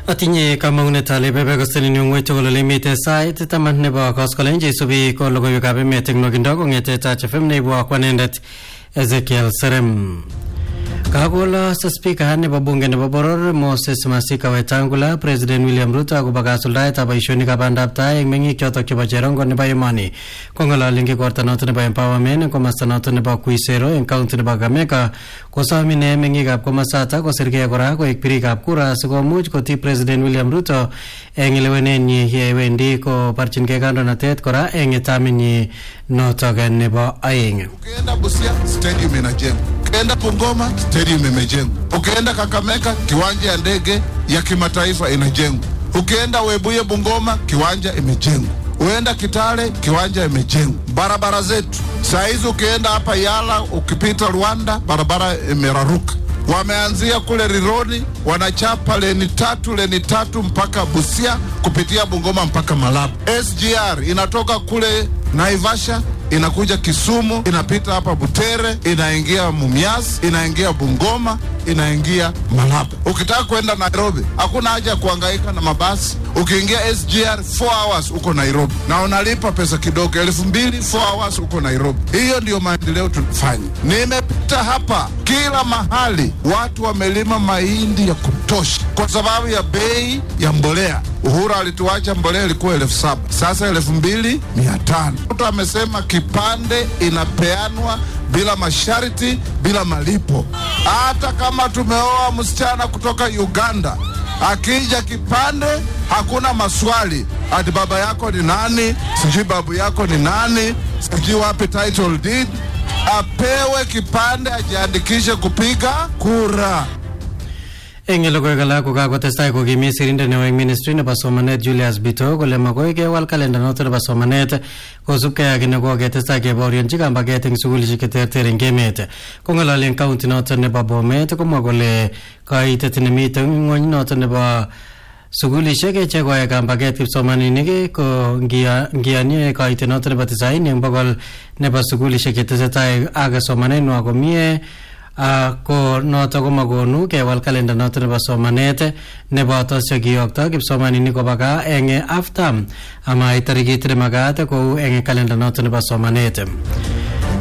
Atinye kamang'unet ale bebekosteni ng'weny tugul ole imite sait taman nebo koskolen cheisubi ko logoiwekab emet eng nwokindo kong'ete Touch FM neibwok anendet Ezekiel Serem. Kakolos spika nebo bunge nebo boror Moses Masika Wetangula President William Ruto akobo kasuldaetab boisionikab bandab tai eng meng'ik chotok chebo cherongo nebo emoni kong'ololi eng igorta noto nebo empowerment eng komasta noto nebo Kuisero eng county nebo Kakamega kosom ine meng'ikab komasatak kosirgei kora koek birikab kura sikomuch koti President William Ruto eng lewenenyi yewendi kobarchingei kandoinatet kora eng taminyi notok nebo aeng. Ukienda Busia stadium inajengwa, ukienda Bungoma stadium imejengwa, ukienda Kakamega kiwanja ya ndege ya kimataifa inajengwa, ukienda Webuye Bungoma kiwanja imejengwa, uenda Kitale kiwanja imejengwa. Barabara zetu saa hizi ukienda hapa Yala, ukipita Rwanda barabara imeraruka wameanzia kule Rironi, wanachapa leni tatu leni tatu mpaka Busia kupitia Bungoma mpaka Malaba. SGR inatoka kule Naivasha inakuja Kisumu, inapita hapa Butere, inaingia Mumias, inaingia Bungoma, inaingia Malaba. Ukitaka kwenda Nairobi, hakuna haja ya kuhangaika na mabasi. Ukiingia SGR 4 hours uko Nairobi na unalipa pesa kidogo, elfu mbili 4 hours uko Nairobi. Hiyo ndiyo maendeleo tunafanya. Nimepita hapa kila mahali, watu wamelima mahindi ya kutosha kwa sababu ya bei ya mbolea. Uhuru alituacha mbolea ilikuwa elfu saba sasa elfu mbili mia tano. Mtu amesema kipande inapeanwa bila masharti, bila malipo. Hata kama tumeoa msichana kutoka Uganda, akija kipande hakuna maswali, ati baba yako ni nani, sijui babu yako ni nani, sijui wapi title deed. Apewe kipande, ajiandikishe kupiga kura. eng logoiwek alak ko kakotestai kokimi sirindet neo eng ministry nebo somanet Julius Bito kole makoi kewal kalenda noto nebo somanet kosubkei ak ne koketestai kebaorionchi kambaget eng sukulishek cheterter eng emet kong'ololi eng county noto nebo Bomet komwa kole kaitet nemite ng'ony noto nebo sukulishek chekoe kambaget kipsomaninik ko ngiyanie kaitet noto nebo tisaini eng bokol nebo sukulishek chetesetai ak somanenwa komie Uh, ko noto komakonu kewal kalenda noto nebo somanet neboto chekiyokto kipsomaninik koba gaa eng aftam amait tarikit nemakat kou eng kalenda noto nebo somanet